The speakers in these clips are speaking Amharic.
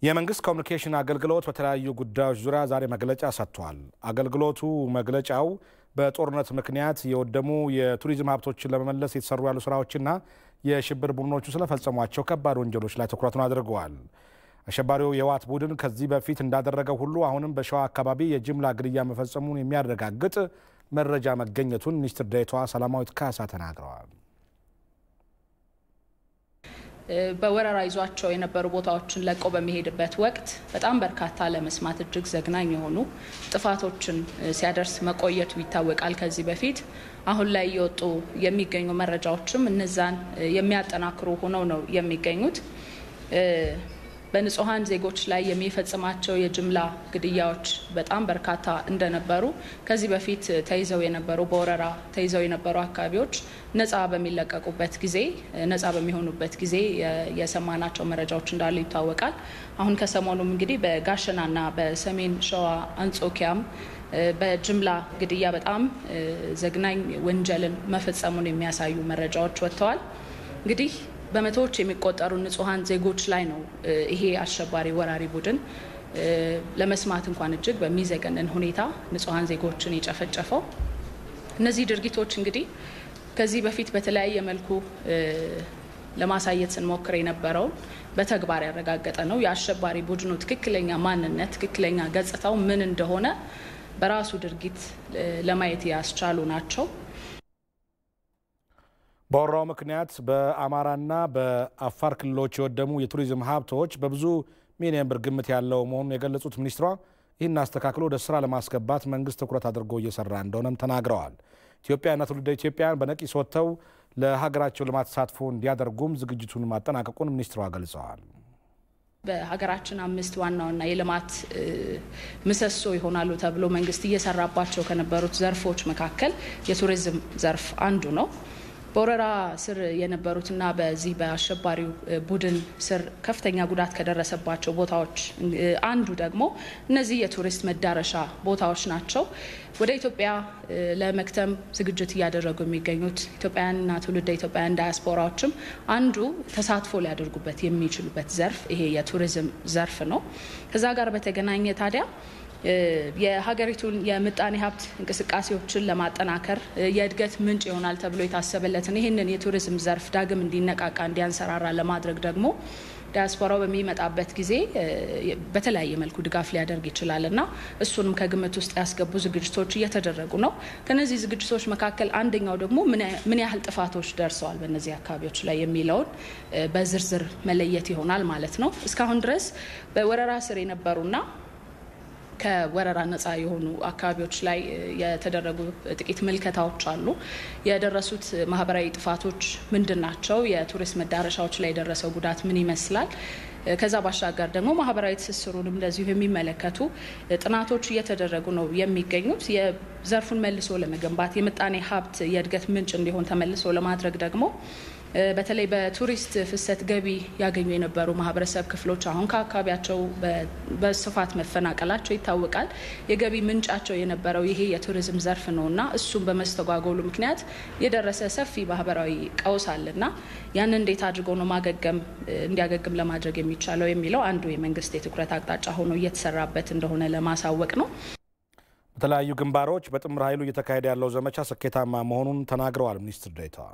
የመንግስት ኮሚኒኬሽን አገልግሎት በተለያዩ ጉዳዮች ዙሪያ ዛሬ መግለጫ ሰጥቷል። አገልግሎቱ መግለጫው በጦርነት ምክንያት የወደሙ የቱሪዝም ሀብቶችን ለመመለስ የተሰሩ ያሉ ስራዎችና የሽብር ቡድኖቹ ስለፈጸሟቸው ከባድ ወንጀሎች ላይ ትኩረቱን አድርገዋል። አሸባሪው የህወሓት ቡድን ከዚህ በፊት እንዳደረገው ሁሉ አሁንም በሸዋ አካባቢ የጅምላ ግድያ መፈጸሙን የሚያረጋግጥ መረጃ መገኘቱን ሚኒስትር ዴኤታዋ ሰላማዊት ካሳ ተናግረዋል። በወረራ ይዟቸው የነበሩ ቦታዎችን ለቆ በሚሄድበት ወቅት በጣም በርካታ ለመስማት እጅግ ዘግናኝ የሆኑ ጥፋቶችን ሲያደርስ መቆየቱ ይታወቃል። ከዚህ በፊት አሁን ላይ እየወጡ የሚገኙ መረጃዎችም እነዛን የሚያጠናክሩ ሆነው ነው የሚገኙት። በንጹሐን ዜጎች ላይ የሚፈጽማቸው የጅምላ ግድያዎች በጣም በርካታ እንደነበሩ ከዚህ በፊት ተይዘው የነበሩ በወረራ ተይዘው የነበሩ አካባቢዎች ነፃ በሚለቀቁበት ጊዜ ነፃ በሚሆኑበት ጊዜ የሰማናቸው መረጃዎች እንዳሉ ይታወቃል። አሁን ከሰሞኑም እንግዲህ በጋሸናና በሰሜን ሸዋ አንጾኪያም በጅምላ ግድያ በጣም ዘግናኝ ወንጀልን መፈጸሙን የሚያሳዩ መረጃዎች ወጥተዋል። እንግዲህ በመቶዎች የሚቆጠሩ ንጹሐን ዜጎች ላይ ነው ይሄ አሸባሪ ወራሪ ቡድን ለመስማት እንኳን እጅግ በሚዘገንን ሁኔታ ንጹሐን ዜጎችን የጨፈጨፈው። እነዚህ ድርጊቶች እንግዲህ ከዚህ በፊት በተለያየ መልኩ ለማሳየት ስንሞክር የነበረውን በተግባር ያረጋገጠ ነው። የአሸባሪ ቡድኑ ትክክለኛ ማንነት፣ ትክክለኛ ገጽታው ምን እንደሆነ በራሱ ድርጊት ለማየት ያስቻሉ ናቸው። በወረራው ምክንያት በአማራና በአፋር ክልሎች የወደሙ የቱሪዝም ሀብቶች በብዙ ሚሊዮን ብር ግምት ያለው መሆኑን የገለጹት ሚኒስትሯ ይህን አስተካክሎ ወደ ስራ ለማስገባት መንግስት ትኩረት አድርጎ እየሰራ እንደሆነም ተናግረዋል። ኢትዮጵያና ትውልደ ኢትዮጵያን በነቂስ ወጥተው ለሀገራቸው ልማት ተሳትፎ እንዲያደርጉም ዝግጅቱን ማጠናቀቁን ሚኒስትሯ ገልጸዋል። በሀገራችን አምስት ዋና ዋና የልማት ምሰሶ ይሆናሉ ተብሎ መንግስት እየሰራባቸው ከነበሩት ዘርፎች መካከል የቱሪዝም ዘርፍ አንዱ ነው። በወረራ ስር የነበሩትና በዚህ በአሸባሪው ቡድን ስር ከፍተኛ ጉዳት ከደረሰባቸው ቦታዎች አንዱ ደግሞ እነዚህ የቱሪስት መዳረሻ ቦታዎች ናቸው። ወደ ኢትዮጵያ ለመክተም ዝግጅት እያደረጉ የሚገኙት ኢትዮጵያውያንና ትውልደ ኢትዮጵያውያን ዳያስፖራዎችም አንዱ ተሳትፎ ሊያደርጉበት የሚችሉበት ዘርፍ ይሄ የቱሪዝም ዘርፍ ነው። ከዛ ጋር በተገናኘ ታዲያ የሀገሪቱን የምጣኔ ሀብት እንቅስቃሴዎችን ለማጠናከር የእድገት ምንጭ ይሆናል ተብሎ የታሰበለትን ይህንን የቱሪዝም ዘርፍ ዳግም እንዲነቃቃ እንዲያንሰራራ ለማድረግ ደግሞ ዲያስፖራው በሚመጣበት ጊዜ በተለያየ መልኩ ድጋፍ ሊያደርግ ይችላል እና እሱንም ከግምት ውስጥ ያስገቡ ዝግጅቶች እየተደረጉ ነው። ከነዚህ ዝግጅቶች መካከል አንደኛው ደግሞ ምን ያህል ጥፋቶች ደርሰዋል በእነዚህ አካባቢዎች ላይ የሚለውን በዝርዝር መለየት ይሆናል ማለት ነው። እስካሁን ድረስ በወረራ ስር የነበሩና ከወረራ ነጻ የሆኑ አካባቢዎች ላይ የተደረጉ ጥቂት ምልከታዎች አሉ። የደረሱት ማህበራዊ ጥፋቶች ምንድን ናቸው? የቱሪስት መዳረሻዎች ላይ የደረሰው ጉዳት ምን ይመስላል? ከዛ ባሻገር ደግሞ ማህበራዊ ትስስሩንም እንደዚሁ የሚመለከቱ ጥናቶች እየተደረጉ ነው የሚገኙት። የዘርፉን መልሶ ለመገንባት የምጣኔ ሀብት የእድገት ምንጭ እንዲሆን ተመልሶ ለማድረግ ደግሞ በተለይ በቱሪስት ፍሰት ገቢ ያገኙ የነበሩ ማህበረሰብ ክፍሎች አሁን ከአካባቢያቸው በስፋት መፈናቀላቸው ይታወቃል። የገቢ ምንጫቸው የነበረው ይሄ የቱሪዝም ዘርፍ ነው እና እሱም በመስተጓጎሉ ምክንያት የደረሰ ሰፊ ማህበራዊ ቀውስ አለና ያንን እንዴት አድርጎ ነው ማገገም እንዲያገግም ለማድረግ የሚቻለው የሚለው አንዱ የመንግስት የትኩረት አቅጣጫ ሆኖ እየተሰራበት እንደሆነ ለማሳወቅ ነው። በተለያዩ ግንባሮች በጥምር ኃይሉ እየተካሄደ ያለው ዘመቻ ስኬታማ መሆኑን ተናግረዋል ሚኒስትር ዴኤታዋ።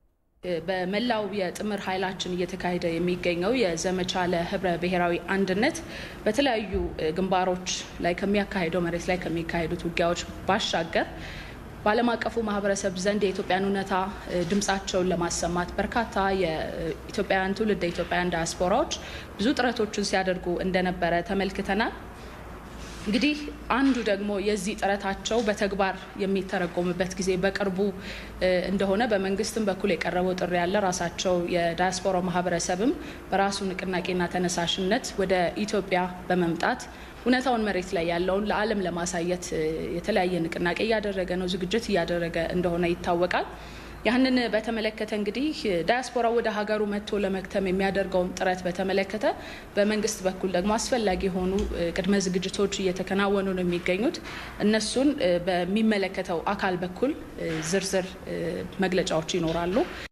በመላው የጥምር ኃይላችን እየተካሄደ የሚገኘው የዘመቻ ለህብረ ብሔራዊ አንድነት በተለያዩ ግንባሮች ላይ ከሚያካሄደው መሬት ላይ ከሚካሄዱት ውጊያዎች ባሻገር በዓለም አቀፉ ማህበረሰብ ዘንድ የኢትዮጵያን እውነታ ድምፃቸውን ለማሰማት በርካታ የኢትዮጵያውያን ትውልደ ኢትዮጵያውያን ዲያስፖራዎች ብዙ ጥረቶችን ሲያደርጉ እንደነበረ ተመልክተናል። እንግዲህ አንዱ ደግሞ የዚህ ጥረታቸው በተግባር የሚተረጎምበት ጊዜ በቅርቡ እንደሆነ በመንግስትም በኩል የቀረበው ጥሪ ያለ ራሳቸው የዳያስፖራ ማህበረሰብም በራሱ ንቅናቄና ተነሳሽነት ወደ ኢትዮጵያ በመምጣት እውነታውን መሬት ላይ ያለውን ለዓለም ለማሳየት የተለያየ ንቅናቄ እያደረገ ነው፣ ዝግጅት እያደረገ እንደሆነ ይታወቃል። ያህንን በተመለከተ እንግዲህ ዳያስፖራ ወደ ሀገሩ መጥቶ ለመክተም የሚያደርገውን ጥረት በተመለከተ በመንግስት በኩል ደግሞ አስፈላጊ የሆኑ ቅድመ ዝግጅቶች እየተከናወኑ ነው የሚገኙት። እነሱን በሚመለከተው አካል በኩል ዝርዝር መግለጫዎች ይኖራሉ።